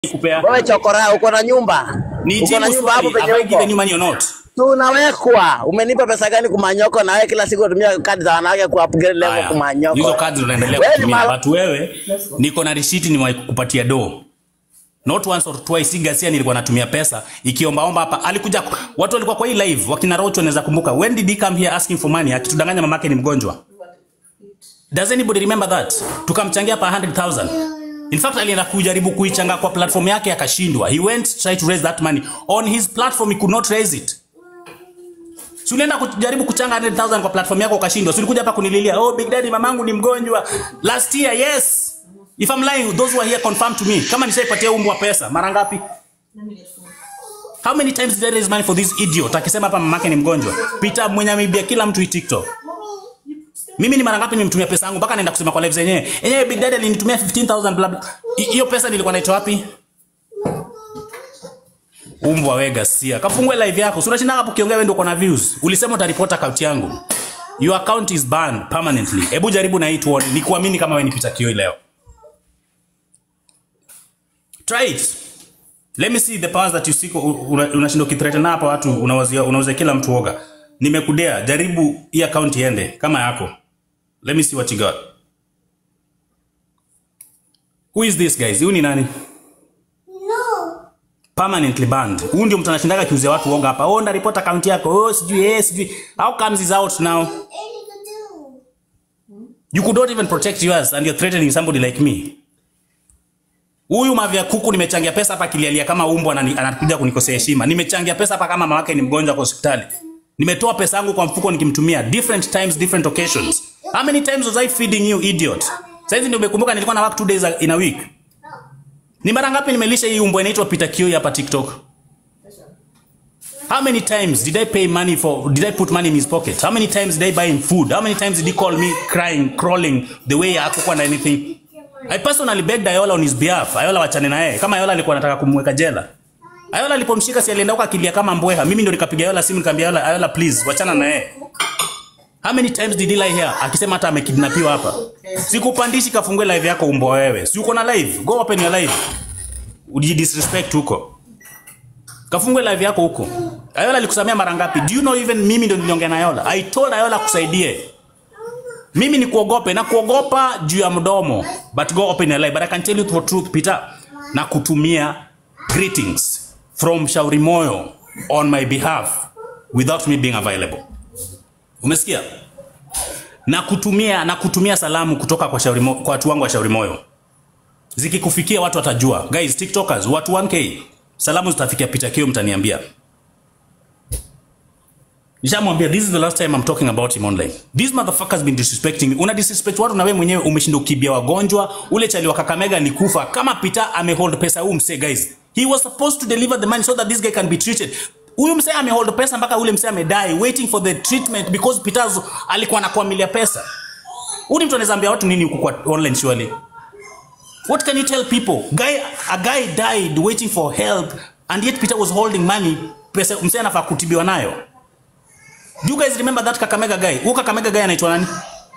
kupea Wewe chokora, uko na nyumba, ni uko na jibu nyumba hapo swali penye have I given uko you money or not tunawekwa. Umenipa pesa gani kumanyoko? Na wewe kila siku unatumia kadi za wanawake ku upgrade level haya kumanyoko. hizo cards unaendelea Wewe ni kutumia mala- but wewe niko na receipt nimewahi kukupatia do not once or twice si Gasia nilikuwa natumia pesa ikiombaomba hapa alikuja watu walikuwa kwa hii live wakina Rocho naweza kumbuka when did he come here asking for money akitudanganya mamake ni mgonjwa does anybody remember that tukamchangia pa 100,000 in fact alienda kujaribu kuichanga kwa platform yake akashindwa he went try to raise that money on his platform he could not raise it Si ulienda kujaribu kuchanga 100,000 kwa platform yako ukashindwa. Si ulikuja hapa kunililia, "Oh Big Daddy mamangu ni mgonjwa." Last year, yes. If I'm lying, those who are here confirm to me. Kama nishaipatia umbwa pesa, mara ngapi? How many times did I raise money for this idiot? Akisema hapa mamake ni mgonjwa. Peter mwenye ameibia kila mtu hii TikTok. Mimi ni mara ngapi nimemtumia pesa yangu mpaka naenda kusema kwa live zenyewe. Yenyewe Big Daddy alinitumia 15,000 bla bla. Hi- Hiyo pesa nilikuwa naitoa wapi? Umbwa we Gasia. Kafungue live yako. Si unashinda hapo ukiongea wewe ndio uko na views. Ulisema utaripota account yangu. Your account is banned permanently. Hebu jaribu na hii tuone. Nikuamini kama wewe ni Peter Kioi leo. Try it. Let me see the powers that you seek. Unashinda una ukithreaten hapa watu unawazia unauza kila mtu woga. Nimekudea, jaribu hii account iende kama yako. Let me see what you got. Who is this guys? Huyu ni nani? permanently banned. Huyu ndio mtu anashindaga akiuzia watu uongo hapa. Oh, nda report account yako. Oh, sijui eh, sijui. How comes is out now? You could not even protect yours and you're threatening somebody like me. Huyu mavya kuku nimechangia pesa hapa kilialia kama umbwa anani- anakuja kunikosea heshima. Nimechangia pesa hapa kama mama yake ni mgonjwa kwa hospitali. Nimetoa pesa yangu kwa mfuko nikimtumia different times different occasions. How many times was I feeding you idiot? Sasa hivi ndio umekumbuka nilikuwa na work two days in a week. Ni mara ngapi nimelisha hii umbwa inaitwa Peter Kioi hapa TikTok? How many times did I pay money for did I put money in his pocket? How many times did I buy him food? How many times did he call me crying, crawling the way hakukuwa na anything? I personally begged Ayola on his behalf. Ayola wachane na yeye. Kama Ayola alikuwa anataka kumweka jela. Ayola alipomshika si alienda huko akilia kama mbweha. Mimi ndo nikapiga Ayola simu nikamwambia Ayola, Ayola please wachana na yeye. How many times did he lie here akisema hata amekidnapiwa hapa? Sikupandishi kafungue live yako umbwa wewe. Si uko na live? Go open your live. Ujidisrespect huko. Kafungue live yako huko. Ayola alikusamea mara ngapi? Do you know even mimi ndo niliongea na Ayola. I told Ayola kusaidie. Mimi ni kuogope na kuogopa juu ya mdomo. But go open your live. But I can tell you the truth Peter. Na kutumia greetings from Shauri Moyo on my behalf without me being available. Umesikia? Na kutumia na kutumia salamu kutoka kwa Shauri Mo, kwa watu wangu wa Shauri Moyo. Zikikufikia watu watajua. Guys, TikTokers, watu 1k. Salamu zitafikia Peter Kio mtaniambia. Nishamwambia this is the last time I'm talking about him online. This motherfucker's been disrespecting me. Una disrespect watu na wewe mwenyewe umeshinda ukibia wagonjwa. Ule chali wa Kakamega alikufa. Kama Peter amehold pesa huu mse guys. He was supposed to deliver the money so that this guy can be treated. Huyu mse amehold pesa mpaka ule mse amedai waiting for the treatment because Peter alikuwa anakuamilia pesa. Huyu mtu anaweza ambia watu nini huku kwa online surely? What can you tell people? Guy, a guy died waiting for help and yet Peter was holding money. Pesa mse anafaa kutibiwa nayo. Do you guys remember that Kakamega guy? Huyo Kakamega guy anaitwa nani?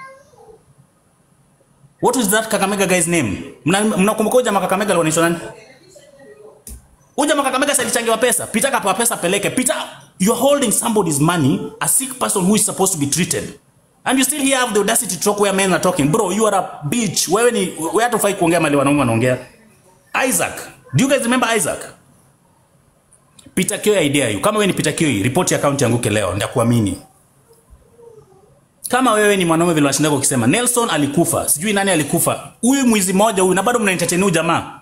What was that Kakamega guy's name? Mna- Mnakumbuka huyo jamaa Kakamega alikuwa anaitwa nani? Huyo jamaa Kakamega si alichangiwa pesa. Peter kapewa pesa peleke. Peter, you're holding somebody's money, a sick person who is supposed to be treated. And you still here have the audacity to talk where men are talking. Bro, you are a bitch. Wewe ni wewe hata ufai kuongea mali wanaume wanaongea. Isaac. Do you guys remember Isaac? Peter Kioi idea you. Kama wewe ni Peter Kioi, ripoti account yangu leo, ndakuamini. Kama wewe ni mwanaume vile unashinda ukisema Nelson alikufa, sijui nani alikufa. Huyu mwizi mmoja huyu na bado mnaentertain huyu jamaa.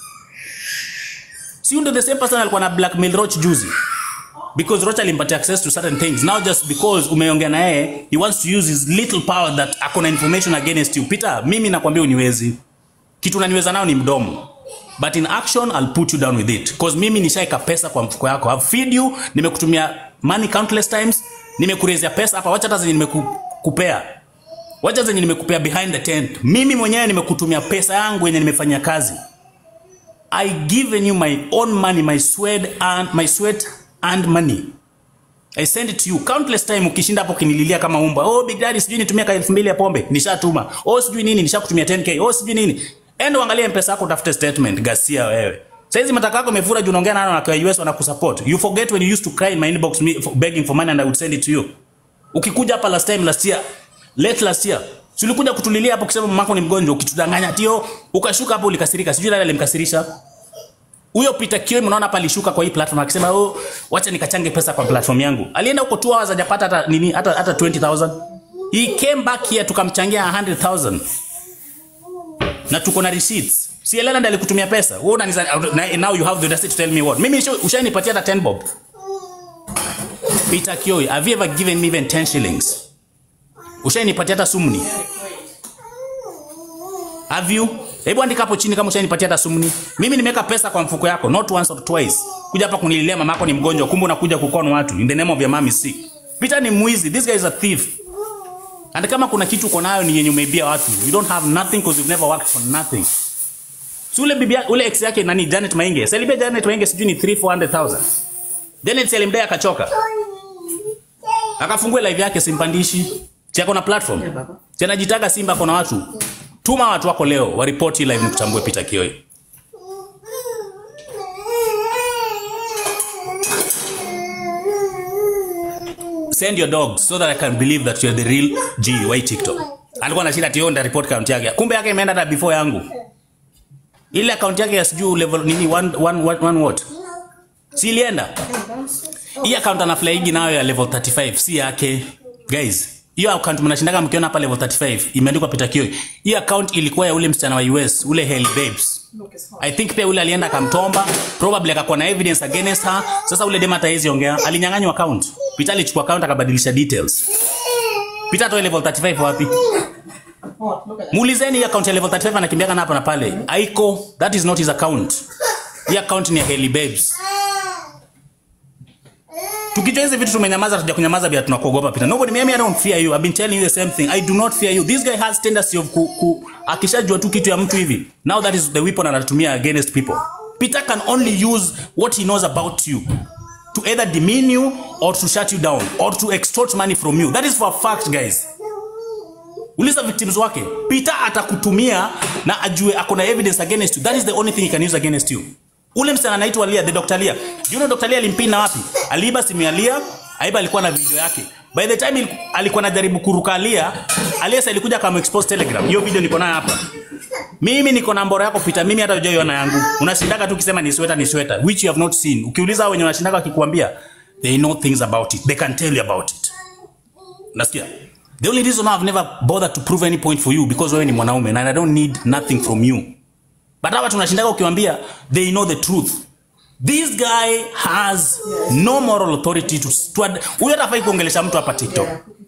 Si huyu ndio the same person alikuwa na blackmail Roach juzi. Because Roach alimpatia access to certain things. Now just because umeongea na yeye, he wants to use his little power that akona information against you. Peter, mimi nakwambia uniwezi. Kitu unaniweza nao ni mdomo. But in action I'll put you down with it. Cause mimi nishaika pesa kwa mfuko yako. I've feed you, nimekutumia money countless times, nimekurezea pesa hapa, wacha hata zenye nimekupea. Wacha zenye nimekupea behind the tent. Mimi mwenyewe nimekutumia pesa yangu yenye nimefanyia kazi. I given you my own money, my sweat and my sweat and money. I send it to you countless time ukishinda hapo kinililia kama umbwa. Oh big daddy sijui nitumia ka 2000 ya pombe, nishatuma. Oh sijui nini nishakutumia 10k. Oh sijui nini. Enda uangalie mpesa yako utafute statement Gasia wewe. Saizi mataka yako imefura juu unaongea nao na kwa US wanakusupport. You forget when you used to cry in my inbox me for begging for money and I would send it to you. Ukikuja hapa last time last year, late last year, si ulikuja kutulilia hapo kusema mamako ni mgonjwa ukitudanganya tio, ukashuka hapo ulikasirika. Sijui nani alimkasirisha. Huyo Peter Kioi mnaona hapa alishuka kwa hii platform akisema oh, wacha nikachange pesa kwa platform yangu. Alienda huko 2 hours hajapata hata nini hata hata 20000. He came back here tukamchangia 100000. Na tuko na receipts. Si Elena ndiye alikutumia pesa. Wewe unaniza na- now you have the audacity to tell me what. Mimi nisho- ushanipatia hata 10 bob. Peter Kioi, have you ever given me even 10 shillings? Ushanipatia hata sumni. Have you? Hebu andika hapo chini kama ushanipatia hata sumni. Mimi nimeweka pesa kwa mfuko yako, not once or twice. Kuja hapa kunililia mamako ni mgonjwa, kumbe unakuja kukona watu in the name of your mom is sick. Peter ni mwizi. This guy is a thief. And kama kuna kitu uko nayo ni yenye umeibia watu. You don't have nothing because you've never worked for nothing. Si ule bibi ule ex yake nani Janet Mainge. Selibia Janet Mainge sijui ni 3 400,000. Janet Selimdai akachoka. Akafungue live yake simpandishi. Si ako na platform. Si anajitaga Simba kuna watu. Tuma watu wako leo waripoti live nikutambue Peter Kioi. Send your dogs so that I can believe that you're the real G wa hii TikTok. Alikuwa anashinda ati yeye ndio report account yake. Kumbe yake imeenda hata before yangu. Ile account yake ya sijui level nini one, one, one, one what? Si ilienda? Hii account anaflyigi nayo ya level 35 si yake. Guys, hiyo account mnashindaga mkiona hapa level 35 imeandikwa Peter Kioi. Hii account ilikuwa ya ule msichana wa US, ule Hailey Babes. I think pia ule alienda akamtomba, probably akakuwa na evidence against her. Sasa ule dema hataezi ongea, alinyang'anywa account. Peter alichukua account akabadilisha details. Peter atoe level 35 wapi? Muulizeni hii account ya level 35 anakimbiaga na hapa na pale. Aiko, that is not his account. Hii account ni ya Hailey Babes. Tukijua hizi vitu tumenyamaza, tuja kunyamaza bila tunakuogopa Peter. Nobody, mimi I don't fear you. I've been telling you the same thing. I do not fear you. This guy has tendency of ku, ku akishajua tu kitu ya mtu hivi. Now that is the weapon anatumia against people. Peter can only use what he knows about you to either demean you or to shut you down or to extort money from you. That is for a fact, guys. Uliza victims wake. Peter atakutumia na ajue ako na evidence against you. That is the only thing he can use against you. Ule msichana anaitwa Lia, the Dr. Lia. You know Dr. Lia alimpina wapi? Aliiba simu ya Lia, aiba alikuwa na video yake. By the time il- alikuwa anajaribu kuruka Lia, Alias alikuja kama expose Telegram. Hiyo video niko nayo hapa. Mimi niko na mbora yako Peter, mimi hata hujaiona yangu. Unashindaga tu ukisema ni sweta ni sweta, which you have not seen. Ukiuliza hao wenye wanashindaga wakikwambia, they know things about it. They can tell you about it. Nasikia? The only reason I've never bothered to prove any point for you because wewe ni mwanaume and I don't need nothing from you. But hawa tunashindaga ukiwaambia they know the truth. This guy has no moral authority to to ad- huyo atafai kuongelesha mtu hapa TikTok.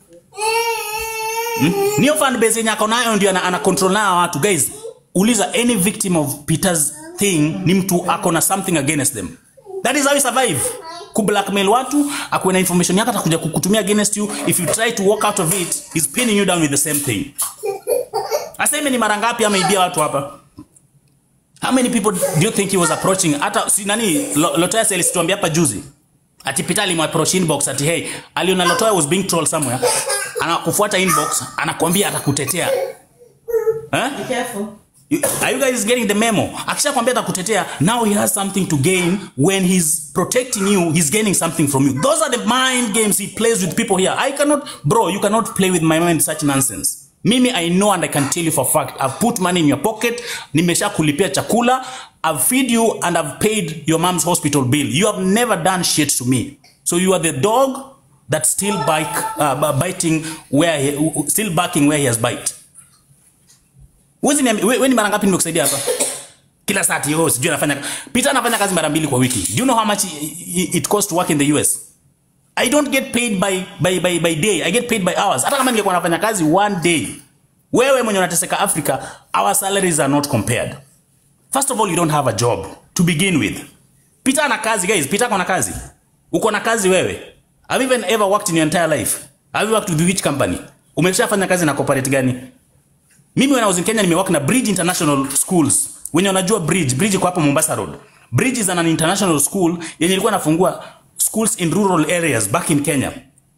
Hmm? Niyo fan base yenye ako nayo ndio ana, ana control nayo watu guys. Uliza any victim of Peter's thing ni mtu ako na something against them. That is how he survive. Ku blackmail watu, akuwe na information yako atakuja kukutumia against you. If you try to walk out of it, he's pinning you down with the same thing. Aseme ni mara ngapi ameibia watu hapa? How many people do you think he was approaching? Hata si nani Lo- Lotoya alituambia hapa juzi. Ati Peter alimapproach inbox ati hey, aliona Lotoya was being trolled somewhere. Anakufuata inbox, anakuambia atakutetea. Eh? Be careful. You- Are you guys getting the memo? Akishakwambia atakutetea, now he has something to gain. When he's protecting you, he's gaining something from you. Those are the mind games he plays with people here. I cannot, bro, you cannot play with my mind such nonsense. Mimi, I know and I can tell you for a fact. I've put money in your pocket. Nimesha kulipia chakula. I've feed you and I've paid your mom's hospital bill. You have never done shit to me. So you are the dog that's still bite, uh, biting where he, still barking where he has bite. Huwezi niambia wewe ni mara ngapi nimekusaidia hapa? Kila saa ati oh sijui anafanya Peter anafanya kazi mara mbili kwa wiki. Do you know how much i- i- it costs to work in the US? I don't get paid by by by by day. I get paid by hours. Hata kama ningekuwa nafanya kazi one day. Wewe mwenye unateseka Africa, our salaries are not compared. First of all, you don't have a job to begin with. Peter ana kazi guys, Peter ako na kazi. Uko na kazi wewe. Have you even ever worked in your entire life? Have you worked with which company? Umeshafanya kazi na corporate gani? Mimi when I was in Kenya nimework na Bridge International Schools. Wenye unajua Bridge, Bridge iko hapo Mombasa Road. Bridge is an international school yenye ilikuwa inafungua schools in rural areas back in Kenya.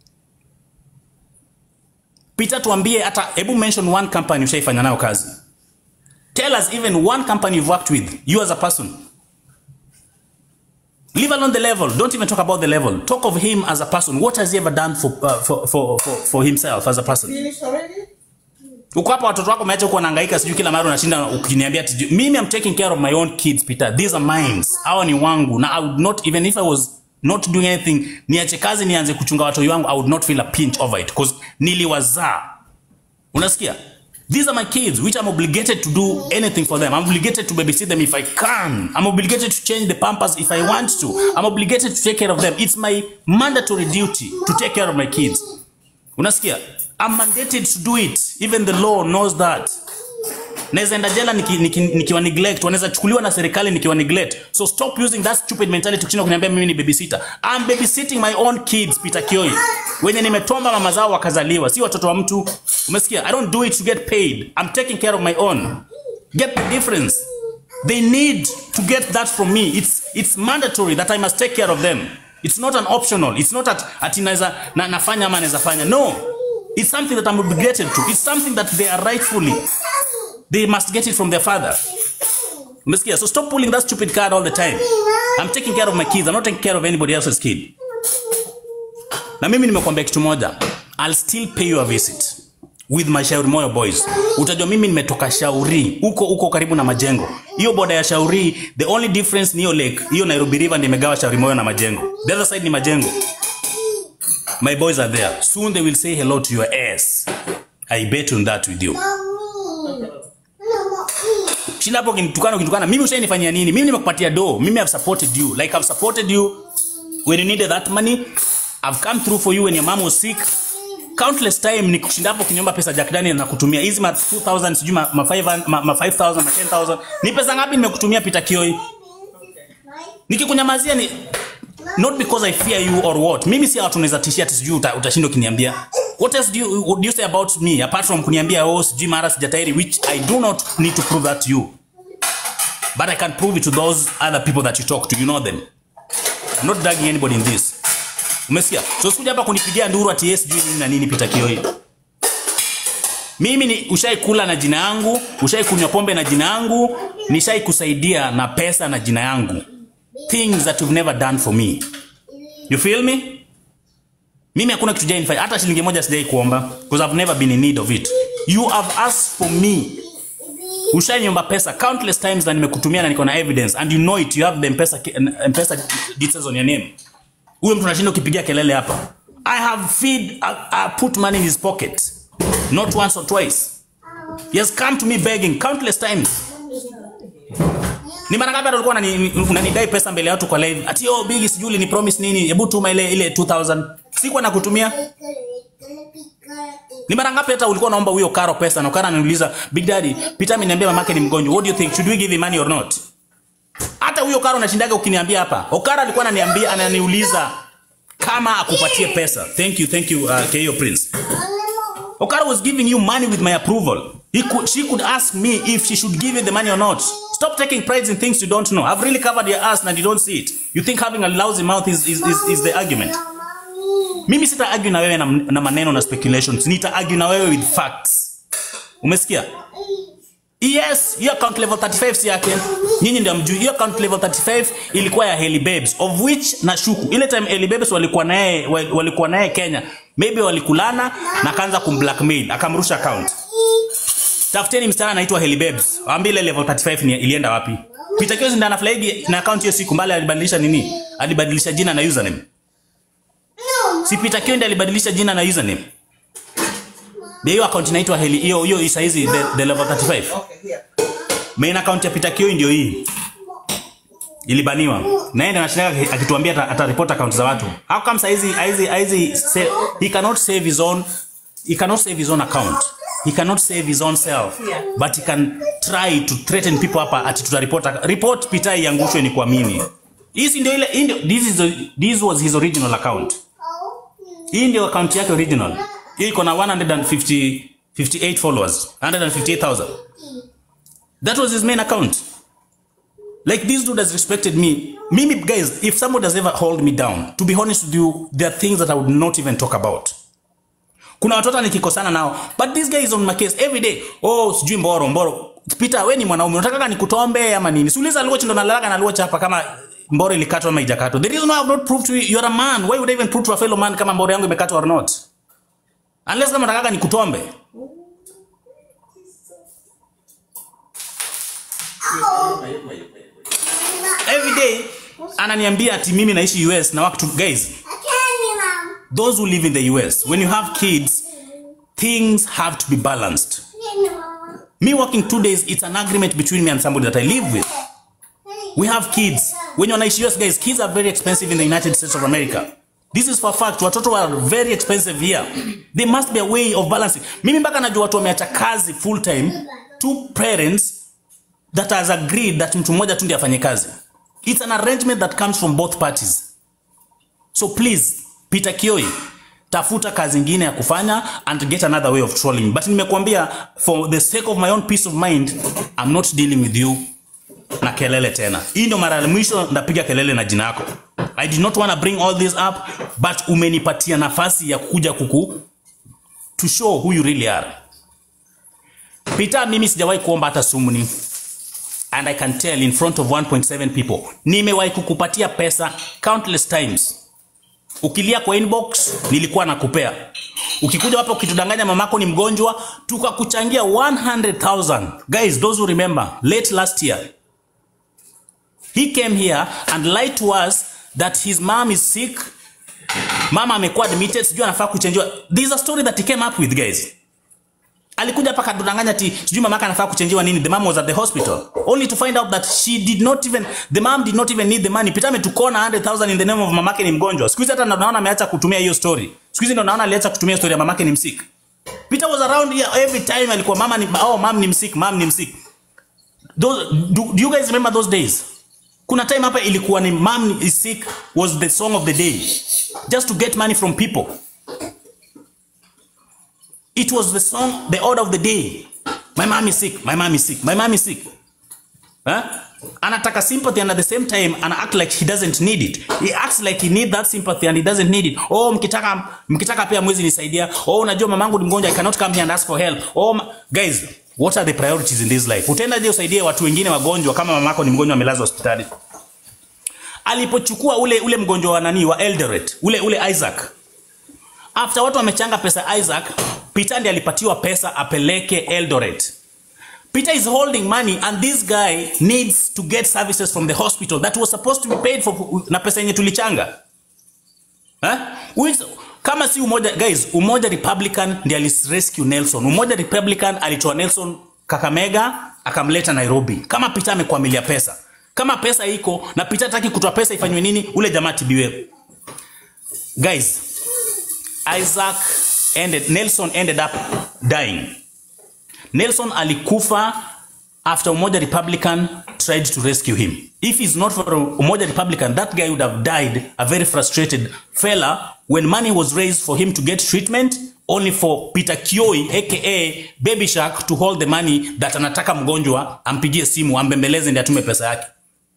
Peter, tuambie hata hebu mention one company ushaifanya nayo kazi. Tell us even one company you've worked with, you as a person. Leave alone the level. Don't even talk about the level. Talk of him as a person. What has he ever done for uh, for, for, for, for himself as a person? Finish already? Uko hapa watoto wako umeacha huko wanahangaika sijui kila mara unashinda ukiniambia ati sijui- mimi I'm taking care of my own kids Peter. These are mine. Hawa ni wangu. Na I would not even if I was not doing anything niache kazi nianze kuchunga watoto wangu I would not feel a pinch over it because niliwazaa. Unasikia? These are my kids which I'm obligated to do anything for them. I'm obligated to babysit them if I can. I'm obligated to change the pampers if I want to. I'm obligated to take care of them. It's my mandatory duty to take care of my kids. Unasikia? I'm mandated to do it. Even the law knows that. Naweza enda jela nikiwa niki, niki nikiwa neglect, wanaweza chukuliwa na serikali nikiwa neglect. So stop using that stupid mentality kushinda kuniambia mimi ni babysitter. I'm babysitting my own kids, Peter Kioi. Wenye nimetomba mama zao wakazaliwa, si watoto wa mtu. Umesikia? I don't do it to get paid. I'm taking care of my own. Get the difference. They need to get that from me. It's it's mandatory that I must take care of them. It's not an optional. It's not at ati naweza na, nafanya ama naweza fanya. No. It's something that I'm obligated to. It's something that they are rightfully. They must get it from their father. Umesikia? So stop pulling that stupid card all the time. I'm taking care of my kids. I'm not taking care of anybody else's kid. Na mimi nimekuambia kitu moja. I'll still pay you a visit with my Shauri Moyo boys. Utajua mimi nimetoka Shauri huko huko karibu na Majengo. Hiyo boda ya Shauri, the only difference ni hiyo lake. Hiyo Nairobi River ndio imegawa Shauri Moyo na Majengo. The other side ni Majengo. My boys are there. Soon they will say hello to your ass. I bet on that with you. Shinda hapo ukinitukana ukinitukana. Mimi ushainifanyia nini? Mimi nimekupatia do. Mimi have supported you. Like I've supported you when you needed that money. I've come through for you when your mom was sick. Countless time ni kushinda hapo kinyomba pesa Jack Daniel na kutumia hizi ma 2000 sijui ma, ma 500 ma, ma 5000 ma 10000. Ni pesa ngapi nimekutumia Peter Kioi? Nikikunyamazia ni not because I fear you or what. Mimi si watu naweza tishia ati sijui uta, utashinda ukiniambia. What else do you, what do you say about me apart from kuniambia oh sijui mara sijatairi which I do not need to prove that to you. But I can prove it to those other people that you talk to. You know them. I'm not dragging anybody in this. Umesikia? So sikuja hapa kunipigia nduru ati yes sijui nini na nini Peter Kioi. Mimi ni ushai kula na jina yangu, ushai kunywa pombe na jina yangu, nishai kusaidia na pesa na jina yangu. Things that you've never done for me. You feel me? Mimi hakuna kitu jainifanya hata shilingi moja sijai kuomba because I've never been in need of it. You have asked for me. Ushaniomba pesa countless times na nimekutumia na niko na evidence and you know it you have the M-Pesa M-Pesa details on your name. Huyo mtu anashinda ukipigia kelele hapa. I have feed I, I put money in his pocket. Not once or twice. He has come to me begging countless times. Ni mara ngapi hata ulikuwa unani- unanidai pesa mbele ya watu kwa live? Ati oh big sijui ni promise nini? Hebu tuma ile ile 2000. Sikuwa nakutumia. Ni mara ngapi hata ulikuwa unaomba huyo Karo pesa na Karo ananiuliza, "Big Daddy, Peter ameniambia mamake ni mgonjwa. What do you think? Should we give him money or not?" Hata huyo Karo unashindaga ukiniambia hapa. Okara alikuwa ananiambia ananiuliza kama akupatie pesa. Thank you, thank you uh, KO Prince. Okara was giving you money with my approval. He could, she could ask me if she should give you the money or not. Stop taking pride in things you don't know. I've really covered your ass and you don't see it. You think having a lousy mouth is, is, is, is the argument. Mimi sita argue na wewe na, na maneno na speculations. Nita argue na wewe with facts. Umesikia? Yes, hiyo account level 35 si yake. Nyinyi ndio mjui. Hiyo account level 35 ilikuwa ya Heli Babes of which nashuku ile time Heli Babes walikuwa naye walikuwa naye Kenya. Maybe walikulana na akaanza kumblackmail, akamrusha account. Tafuteni msichana anaitwa Heli Babes. Waambie ile level 35 ni ilienda wapi? Peter Kios ndiye anaflaigi na account hiyo siku mbali alibadilisha nini? Alibadilisha jina na username. Si Peter Kios ndiye alibadilisha jina na username. Ndio hiyo account inaitwa Heli hiyo hiyo saizi the, the level 35. Okay, here. Main account ya Peter Kioi ndio hii. Ilibaniwa. Na yeye ndiye anashinda akituambia ata, ata report account za watu. How come saizi hizi hizi say, he cannot save his own he cannot save his own account. He cannot save his own self. But he can try to threaten people hapa ati tutareport report Peter iangushwe ni kuamini. Hizi ndio ile hii ndio this is the, this was his original account. Hii ndio account yake original. Hii iko na 150 58 followers. 158,000. That was his main account. Like this dude has respected me. Mimi, guys, if someone has ever hold me down, to be honest with you, there are things that I would not even talk about. Kuna watoto nikikosana nao, but this guy is on my case every day. Oh, sijui mboro mboro. Peter, wewe ni mwanaume, unataka nikutombe ama nini? Siuliza Luoch ndo nalalaga na Luoch hapa kama mbore ilikatwa ama ijakatwa the reason why I have not proved to you you're a man why would I even prove to a fellow man kama mbore yangu imekatwa or not unless kama nataka nikutombe every day ananiambia ati mimi naishi US na work to guys those who live in the US when you have kids things have to be balanced me working two days it's an agreement between me and somebody that I live with we have kids when you're naishi US guys kids are very expensive in the United States of America this is for a fact watoto are very expensive here there must be a way of balancing mimi mpaka najua watu wameacha kazi full time two parents that has agreed that mtu mmoja tu ndiye afanye kazi it's an arrangement that comes from both parties so please Peter Kioi tafuta kazi ingine ya kufanya and get another way of trolling but nimekuambia for the sake of my own peace of mind I'm not dealing with you na kelele tena hii ndio mara ya mwisho ndapiga kelele na jina yako I did not want to bring all this up but umenipatia nafasi ya kuja kuku to show who you really are Peter mimi sijawahi kuomba hata sumuni and I can tell in front of 1.7 people nimewahi kukupatia pesa countless times ukilia kwa inbox nilikuwa nakupea ukikuja hapa ukitudanganya mamako ni mgonjwa tukakuchangia 100,000 guys those who remember late last year he came here and lied to us that his mom is sick mama amekuwa admitted sijui anafaa kuchenjiwa there is a story that he came up with guys alikuja hapa kadanganya ati sijui mamaka anafaa kuchenjiwa nini the mom was at the hospital only to find out that she did not even the mom did not even need the money Peter ametukona 100,000 in the name of mamake ni mgonjwa siku hizi hata ndo naona ameacha kutumia hiyo story siku hizi ndo naona aliacha kutumia story ya mamake ni msick Peter was around here every time alikuwa mama ni oh mom ni msick mom ni msick those do, do you guys remember those days kuna time hapa ilikuwa ni mom is sick was the song of the day just to get money from people It was the song, the order of the day. My mom is sick, my mom is sick, my mom is sick. Huh? Anataka sympathy and at the same time ana act like he doesn't need it. He acts like he need that sympathy and he doesn't need it. Oh, mkitaka mkitaka pia mwezi nisaidia. Oh, unajua mamangu ni mgonjwa, I cannot come here and ask for help. Oh, ma guys, what are the priorities in this life? Utaenda je usaidie watu wengine wagonjwa kama mamako ni mgonjwa amelazwa hospitali? Alipochukua ule ule mgonjwa wa nani wa Eldoret, ule ule Isaac. After watu wamechanga pesa Isaac, Peter ndiye alipatiwa pesa apeleke Eldoret. Peter is holding money and this guy needs to get services from the hospital that was supposed to be paid for na pesa yenye tulichanga. Eh? Which, kama si umoja guys, umoja Republican ndiye alirescue Nelson. Umoja Republican alitoa Nelson Kakamega akamleta Nairobi. Kama Peter amekwamilia pesa. Kama pesa iko na Peter hataki kutoa pesa ifanywe nini? Ule jamaa tibiwe. Guys, Isaac ended, Nelson ended up dying. Nelson alikufa after Umoja Republican tried to rescue him. If it's not for Umoja Republican, that guy would have died a very frustrated fella when money was raised for him to get treatment only for Peter Kioi aka Baby Shark to hold the money that anataka mgonjwa ampigie simu ambembeleze ndiye atume pesa yake.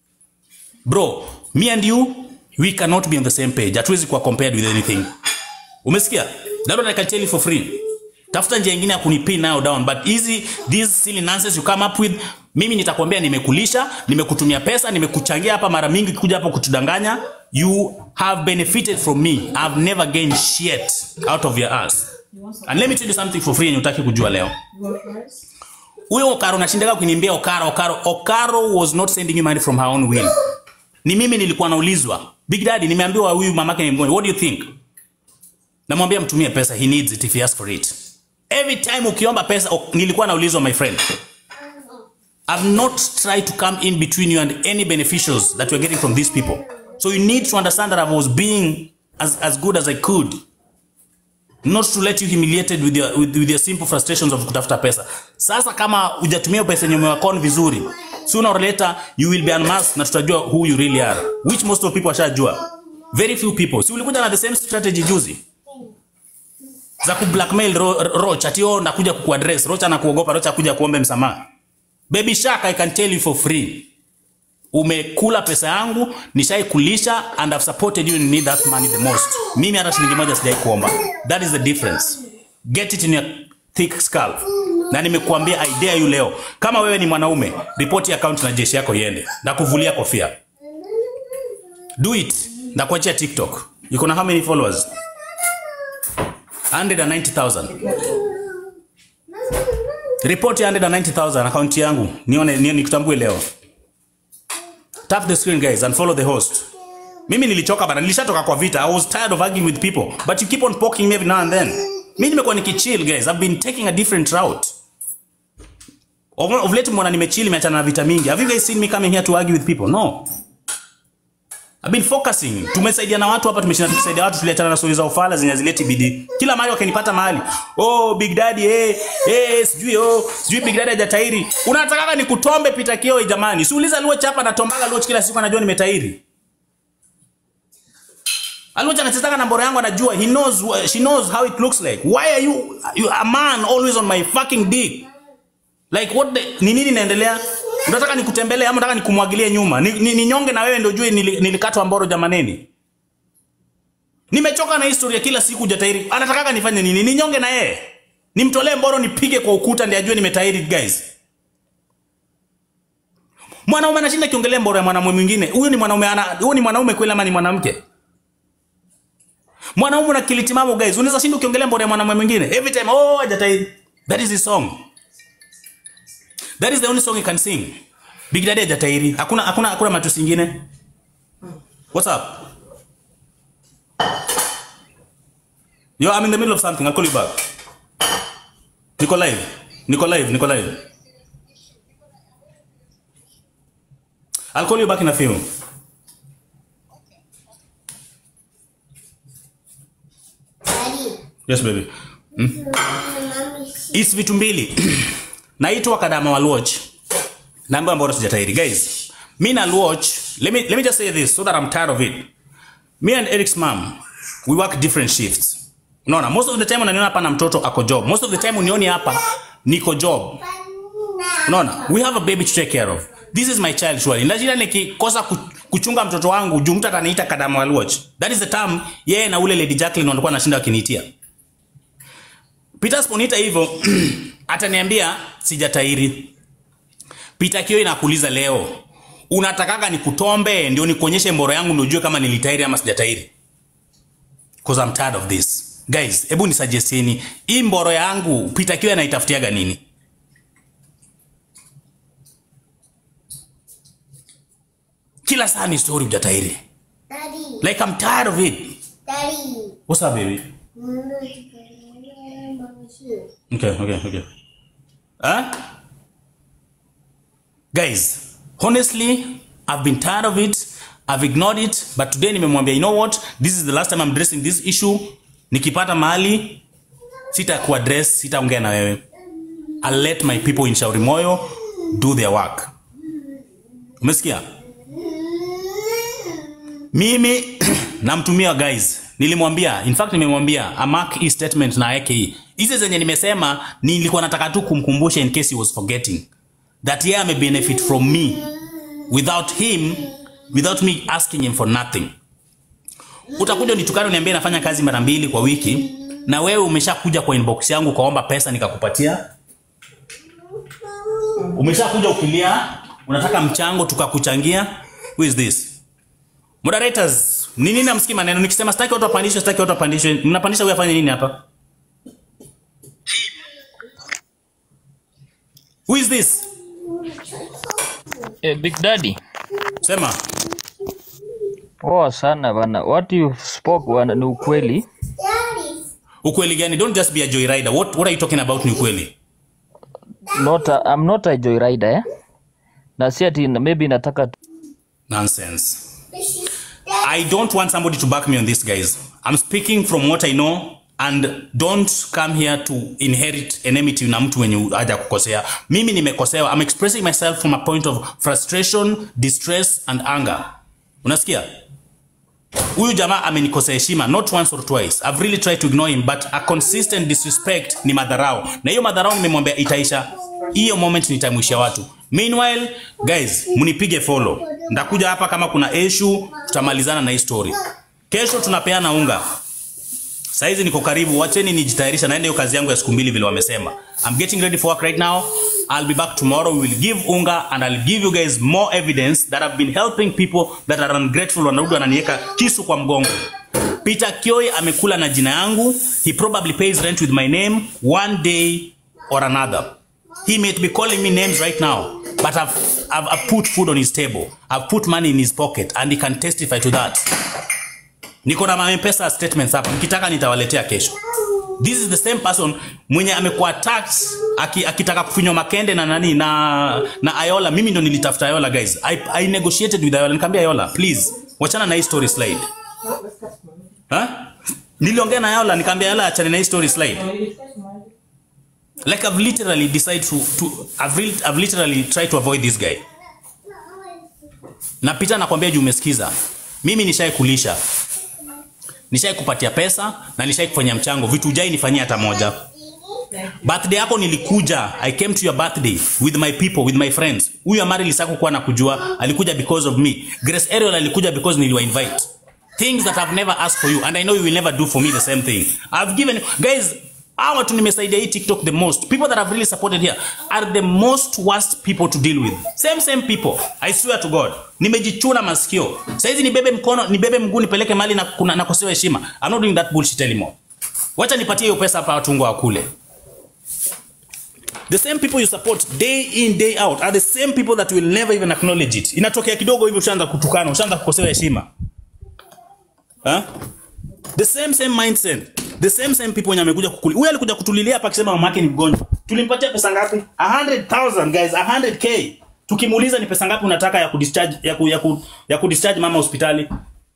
Bro, me and you we cannot be on the same page. Hatuwezi kuwa compared with anything. Umesikia? That one I can tell you for free. Tafuta njia nyingine ya kunipin nayo down but hizi these silly nonsense you come up with mimi nitakwambia nimekulisha, nimekutumia pesa, nimekuchangia hapa mara mingi kuja hapa kutudanganya. You have benefited from me. I've never gained shit out of your ass. And let me tell you something for free yenye utaki kujua leo. Huyo Okaro nashindaga kuniambia Okaro, Okaro, Okaro was not sending you money from her own will. Ni mimi nilikuwa naulizwa. Big Daddy nimeambiwa huyu mamake ni mgonjwa. What do you think? namwambia mtumie pesa he needs it if he asks for it every time ukiomba pesa ok, nilikuwa naulizwa my friend I've not tried to come in between you and any beneficials that you're getting from these people so you need to understand that I was being as, as good as I could not to let you humiliated with your, with, with your simple frustrations of kutafuta pesa sasa kama hujatumia pesa yenye umewakon vizuri sooner or later you will be unmasked na tutajua who you really are which most of people washajua very few people si ulikuja na the same strategy juzi za ku blackmail ro, Roch ati oh nakuja kukuaddress Roch anakuogopa Roch akuja kuombe msamaha baby shark I can tell you for free umekula pesa yangu nishaikulisha and I've supported you and you need that money the most mimi hata shilingi moja sijai kuomba that is the difference get it in your thick skull na nimekuambia I dare you leo kama wewe ni mwanaume report account na jeshi yako iende na kuvulia kofia do it ndakuachia tiktok iko na how many followers 190000 report ya 190000 akaunti yangu nione nione nikutambue leo tap the screen guys and follow the host mimi nilichoka bana nilishatoka kwa vita i was tired of arguing with people but you keep on poking me every now and then mimi nimekuwa nikichill guys i've been taking a different route of, of late mbona nimechill nimeachana na vita mingi have you guys seen me coming here to argue with people no I've been focusing. Tumesaidia na watu hapa, tumeshinda tukisaidia watu, tuliachana na stori za ufala zenye hazileti bidii. Kila mahali wakanipata mahali. Oh, Big Daddy eh eh sijui oh, sijui Big Daddy hajatairi. Unataka nikutombe pita kio jamani. Siuliza Luoch hapa natombaga Luoch kila siku anajua nimetairi. Aluoch anachezaka na mbora yangu anajua. He knows wh- she knows how it looks like. Why are you, you a man always on my fucking dick? Like what the, ni nini inaendelea? Unataka nikutembelee ama unataka nikumwagilie nyuma? Ni, ni, ni nyonge na wewe ndio ujue nili- nilikatwa mboro jamaneni. Nimechoka na historia kila siku jatairi. Anataka nifanye nini? Ni nyonge na yeye. Nimtolee mboro nipige kwa ukuta ndiye ajue nimetairi guys. Mwanaume anashinda kiongelea mboro ya mwanamume mwingine. Huyo ni mwanaume ana huyo ni mwanaume kweli ama ni mwanamke? Mwanaume na kilitimamo guys. Unaweza shinda ukiongelea mboro ya mwanamume mwingine. Every time oh jatairi. That is his song. That is the only song he can sing. Big Daddy hajatairi. Hakuna hakuna hakuna matusi ingine. What's up? Yo, I'm in the middle of something. I'll call you back. Niko live. Niko live. Niko live. I'll call you back in a few. Daddy, Yes, baby. mommy, It's vitu mbili. Naitwa Kadama wa Luoch. Naambiwa mbona sijatairi. Guys, me na Luoch, let me let me just say this so that I'm tired of it. Me and Eric's mom, we work different shifts. Unaona, most of the time unaniona hapa na mtoto ako job. Most of the time unioni hapa niko job. Unaona, we have a baby to take care of. This is my child surely. Ndajira nikikosa ku- kuchunga mtoto wangu, juu mtu ataniita Kadama wa Luoch. That is the term yeye na ule Lady Jacqueline walikuwa wanashinda wakiniitia. Peter Sponita hivyo ataniambia sijatairi. Peter Kio inakuuliza leo, unatakaga nikutombe ndio nikuonyeshe mboro yangu ndio ujue kama nilitairi ama sijatairi? Cause I'm tired of this. Guys, hebu nisuggestieni hii mboro yangu Peter Kio anaitafutiaga nini? Kila saa ni story hujatairi. Daddy, Like I'm tired of it. Daddy. What's up baby? Mommy, here. Okay, okay, okay. Huh? Guys, honestly, I've been tired of it. I've ignored it, but today nimemwambia, you know what? This is the last time I'm addressing this issue. Nikipata mahali sita kuaddress, sitaongea na wewe. I'll let my people in Shauri Moyo do their work. Umesikia? Mimi namtumia guys, nilimwambia, in fact nimemwambia amark hii statement na yake hii. Hizi zenye nimesema nilikuwa nataka tu kumkumbusha in case he was forgetting that yeye ame benefit from me without him without me asking him for nothing. Utakuja unitukane uniambie nafanya kazi mara mbili kwa wiki na wewe umeshakuja kwa inbox yangu ukaomba pesa nikakupatia. Umeshakuja ukilia unataka mchango tukakuchangia. Who is this? Moderators, ni nini namsikia maneno nikisema sitaki watu wapandishwe, sitaki watu wapandishwe. Mnapandisha huyu afanye nini hapa? Who is this? Eh, Big Daddy. Sema. Poa sana bana. What you spoke bana ni ukweli. Daddy. Ukweli gani? Don't just be a joyrider. What what are you talking about ni ukweli? Not a, I'm not a joyrider eh. Na si ati maybe nataka tu- Nonsense. I don't want somebody to back me on this, guys. I'm speaking from what I know and don't come here to inherit enmity na mtu wenye haja kukosea. Mimi nimekosewa. I'm expressing myself from a point of frustration, distress and anger. Unasikia? Huyu jamaa amenikosea heshima not once or twice. I've really tried to ignore him but a consistent disrespect ni madharau. Na hiyo madharau nimemwambia itaisha. Hiyo moment nitamwishia watu. Meanwhile, guys, mnipige follow. Ndakuja hapa kama kuna issue, tutamalizana na hii story. Kesho tunapeana unga. Saizi niko karibu, wacheni nijitayarisha naenda hiyo kazi yangu ya siku mbili vile wamesema. I'm getting ready for work right now. I'll be back tomorrow. We will give unga and I'll give you guys more evidence that I've been helping people that are ungrateful. Wanarudi wananiweka kisu kwa mgongo. Peter Kioi amekula na jina yangu. He probably pays rent with my name one day or another. He may be calling me names right now, but I've, I've, I've put food on his table. I've put money in his pocket and he can testify to that. Niko na M-Pesa statements hapa. Mkitaka nitawaletea kesho. This is the same person mwenye amekuwa tax aki, akitaka kufinywa makende na nani na na Ayola. Mimi ndo nilitafuta Ayola guys. I, I negotiated with Ayola. Nikamwambia Ayola, please wachana na hii story slide. Ha? Niliongea na Ayola nikamwambia Ayola achane na hii story slide. Like I've literally decided to, to I've, re, I've literally tried to avoid this guy. Na Peter nakwambia juu umesikiza. Mimi nishai kulisha. Nishai kupatia pesa na nishai kufanyia mchango. Vitu hujai nifanyia hata moja. Birthday yako nilikuja. I came to your birthday with my people, with my friends. Huyu Amari Lisako kuwa nakujua, alikuja because of me. Grace Ariel alikuja because niliwa invite. Things that I've never asked for you and I know you will never do for me the same thing. I've given guys hawa tu nimesaidia hii TikTok the most. People that have really supported here are the most worst people to deal with. Same same people. I swear to God. Nimejichuna masikio. Saizi nibebe mkono, nibebe mguu nipeleke mali na kuna nakosewa heshima. I'm not doing that bullshit anymore. Wacha nipatie hiyo pesa hapa watu wa kule. The same people you support day in day out are the same people that will never even acknowledge it. Inatokea kidogo hivi ushaanza kutukana, ushaanza kukosewa heshima. Huh? The same same mindset. The same same people wenye amekuja kukuli. Huyu alikuja kutulilia hapa akisema mama yake ni mgonjwa. Tulimpatia pesa ngapi? 100,000 guys, 100k. Tukimuuliza ni pesa ngapi unataka ya kudischarge ya ku, ya ku, ya kudischarge mama hospitali?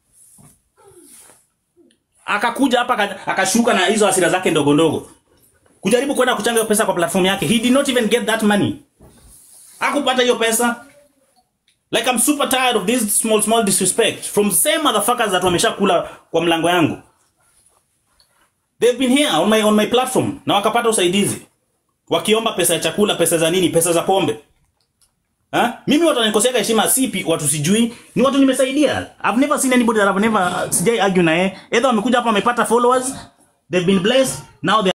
Akakuja hapa aka- akashuka na hizo hasira zake ndogo ndogo. Kujaribu kwenda kuchanga hiyo pesa kwa platform yake. He did not even get that money. Hakupata hiyo pesa. Like I'm super tired of this small small disrespect from the same motherfuckers that wameshakula kwa mlango yangu. They've been here on my on my platform na wakapata usaidizi. Wakiomba pesa ya chakula, pesa za nini, pesa za pombe. Ha? Mimi watu wananikosea heshima si pi- watu sijui, ni watu nimesaidia. I've never seen anybody that I've never sijai argue na yeye. Either wamekuja hapa wamepata followers, they've been blessed, now they